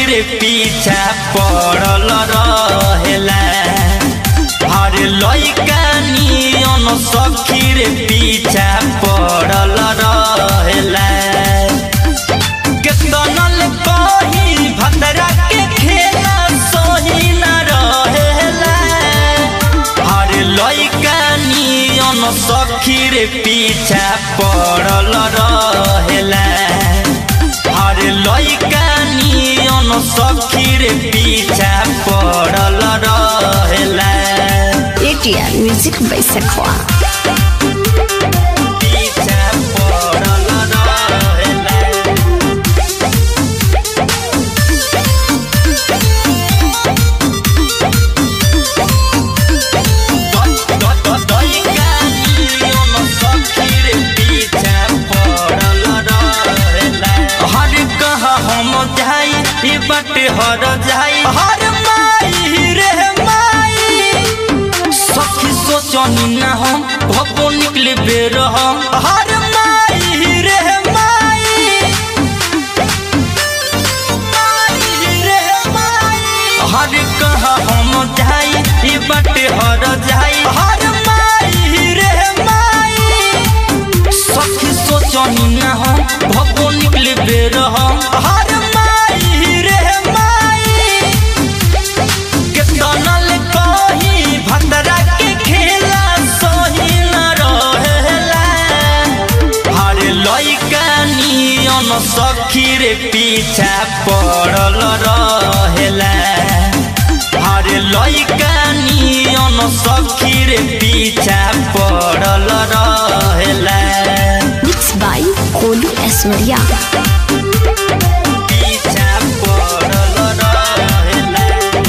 रे पीछा पड़ल रहेला हर लइका नियन सखी रे पीछा पड़ल रहेला केतनल कही भतरा के खेला सही न रहेला हर लइका नियन सखी रे पीछा पड़ल रहेला हर लइका नियन सखी रे पीछा पड़ल रहेला ATR Music by Sakwa. पीछा पड़ल रहेला हर कहा हम जाई ई बटे हर जाई हर माई रे माई सखी सोचनी ना हम भपो निकले बेर हम हर माई रे माई हर कहा हम जाई ई बटे हर जाई हर माई रे माई सखी सोचनी ना हम भपो निकले बेर हम हर माई रे माई केतनल कही भतरा के खेला सही न रहेला हर लइका नियन सखी रे पीछा पड़ल रहेला हर लइका नियन सखी रे पीछा पड़ल रहेला Mixed by Kolu Aswarya. पीछा पड़ल रहेला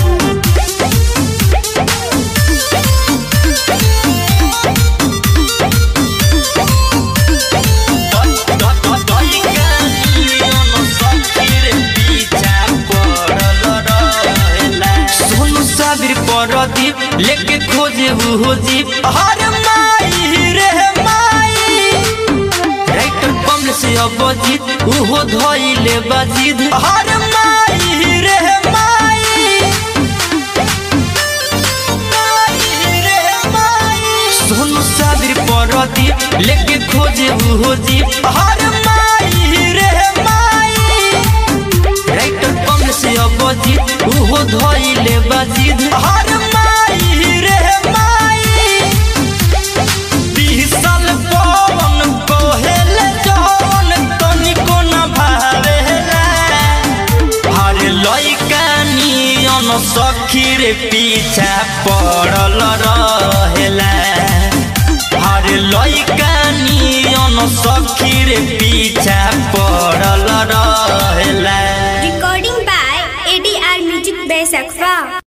सोनू साबिर परदीप लेके खोजे हो जीप हर माई रे माई राइटर कमल से अबजीत उहो धइले बाजिद हर माई रे माई सोनू साबिर परदीप लेके खोजे हो जीप हर माई रे माई राइटर कमल से अबजीत उहो धइले बाजिद हर माई रे माई बिसल पवन कोहेल जवन तनिको न भावेला हर लइका नियन सखी रे पीछा पड़ल रहेला हर लइका नियन सखी रे पीछा पड़ल रहेला Recording by ADR Music by Sakfa.